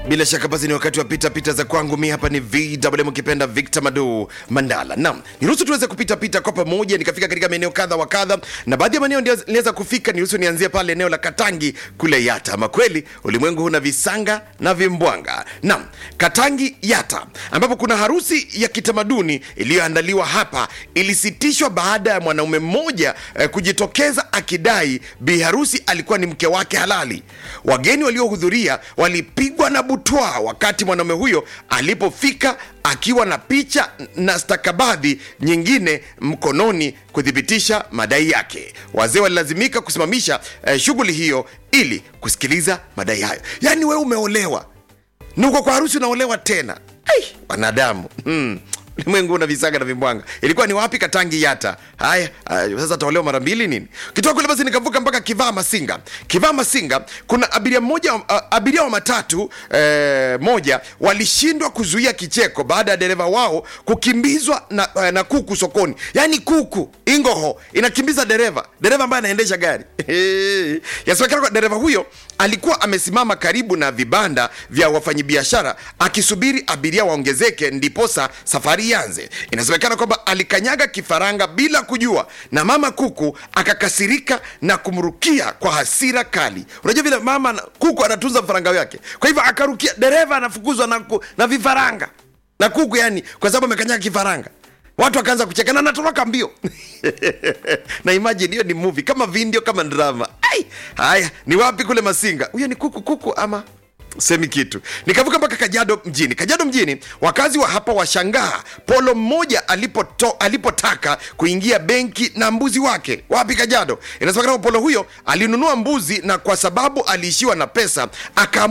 bila shaka basi ni wakati wa pita pita za kwangu mi hapa ni vwm ukipenda victor madu mandala nam niruhusu tuweze kupita pita kwa pamoja nikafika katika maeneo kadha wa kadha na baadhi ya maeneo ndio niliweza kufika niruhusu nianzie pale eneo la katangi kule yata ama kweli ulimwengu huna visanga na vimbwanga nam katangi yata ambapo kuna harusi ya kitamaduni iliyoandaliwa hapa ilisitishwa baada ya mwanaume mmoja eh, kujitokeza akidai bi harusi alikuwa ni mke wake halali wageni waliohudhuria walipigwa na butwa wakati mwanaume huyo alipofika akiwa na picha na stakabadhi nyingine mkononi kuthibitisha madai yake wazee walilazimika kusimamisha eh, shughuli hiyo ili kusikiliza madai hayo yaani wewe umeolewa nuko kwa harusi unaolewa tena Ai, wanadamu hmm. ulimwengu una visaga na vimbwanga ilikuwa ni wapi katangi yata haya uh, sasa taolewa mara mbili nini kitoka kule basi nikavuka mpaka kivaa masinga kivaa masinga kuna abiria mmoja uh, abiria wa matatu eh, moja walishindwa kuzuia kicheko baada ya dereva wao kukimbizwa na, uh, na kuku sokoni yaani kuku ingoho inakimbiza dereva dereva ambaye anaendesha gari yasemekana kwa dereva huyo alikuwa amesimama karibu na vibanda vya wafanyabiashara akisubiri abiria waongezeke ndiposa safari ianze inasemekana kwamba alikanyaga kifaranga bila kujua na mama kuku akakasirika na kumrukia kwa hasira kali unajua vile mama na- kuku anatunza vifaranga vyake kwa hivyo akarukia dereva anafukuzwa na, ku- na vifaranga na kuku yani kwa sababu amekanyaga kifaranga watu wakaanza kucheka na natoroka mbio na imagine hiyo ni movie kama video kama drama Ai, haya ni wapi kule masinga huyo ni kuku kuku ama semi kitu nikavuka mpaka kajado mjini kajado mjini wakazi wa hapa washangaa polo mmoja alipoto, alipotaka kuingia benki na mbuzi wake wapi kajado inasemekana kwamba polo huyo alinunua mbuzi na kwa sababu aliishiwa na pesa aka